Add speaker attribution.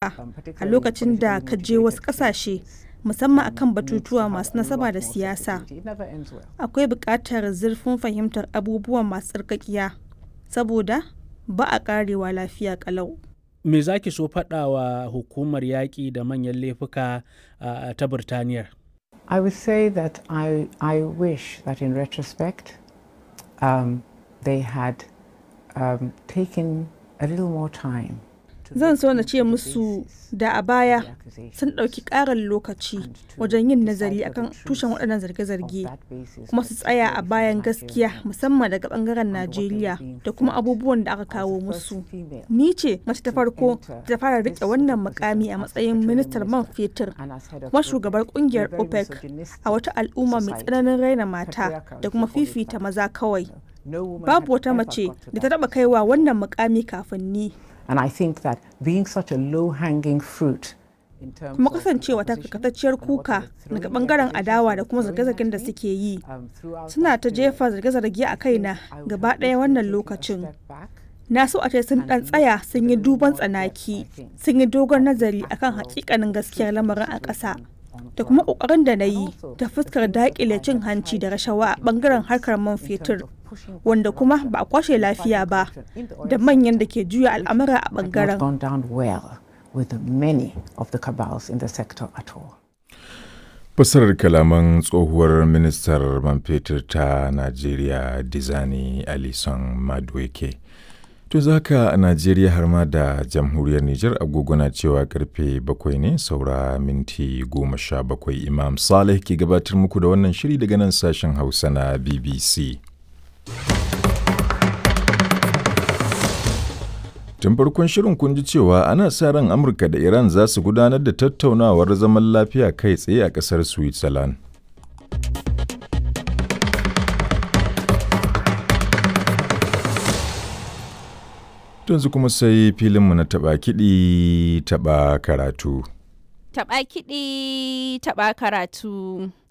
Speaker 1: laifuka a lokacin da ka je wasu ƙasashe musamman akan batutuwa masu nasaba da siyasa akwai buƙatar zurfin fahimtar abubuwan masu tsarkakiya saboda ba a ƙarewa lafiya ƙalau
Speaker 2: me za ki so faɗawa hukumar yaƙi da manyan laifuka uh, ta Birtaniyar?
Speaker 3: I would say that I, I wish that in retrospect um, they had um, taken a little more time
Speaker 1: zan so na ce musu da a baya sun ɗauki ƙarin lokaci wajen yin nazari akan tushen waɗannan zarge-zarge kuma su tsaya a bayan gaskiya musamman daga ɓangaren najeriya da kuma abubuwan da aka kawo musu ni ce mace ta farko ta fara riƙe wannan mukami a matsayin ministar man fetur kuma shugabar ƙungiyar opec a wata al'umma mai tsananin raina mata da kuma fifita maza kawai babu wata mace da ta taɓa kaiwa wannan mukami kafin ni
Speaker 3: And I think that being such a low-hanging fruit
Speaker 1: kuma kasancewa ta karkatacciyar kuka daga bangaren adawa da kuma zarge-zargen da suke yi suna ta jefa zarge-zarge a kaina gaba ɗaya wannan lokacin na so a ce sun ɗan tsaya sun yi duban tsanaki sun yi dogon nazari akan hakikanin gaskiyar lamarin a ƙasa da kuma ƙoƙarin da na yi ta fuskar daƙile cin hanci da rashawa a bangaren harkar man fetur wanda kuma ba a kwashe lafiya ba da manyan da ke juya al'amura a bangaren.
Speaker 4: Fasarar kalaman tsohuwar ministar man fetur ta Najeriya Dizani Alison Madueke. To zaka a Najeriya har ma da jamhuriyar Nijar agogona cewa karfe bakwai ne saura minti goma sha bakwai Imam Saleh ke gabatar muku da wannan shiri daga nan sashen Hausa na BBC. Tun farkon shirin kun ji cewa ana sa ran Amurka da Iran za su gudanar da tattaunawar zaman lafiya kai tsaye a ƙasar Switzerland. Yanzu kuma sai filinmu na taɓa kiɗi taɓa karatu.
Speaker 5: Taɓa kiɗi taɓa karatu.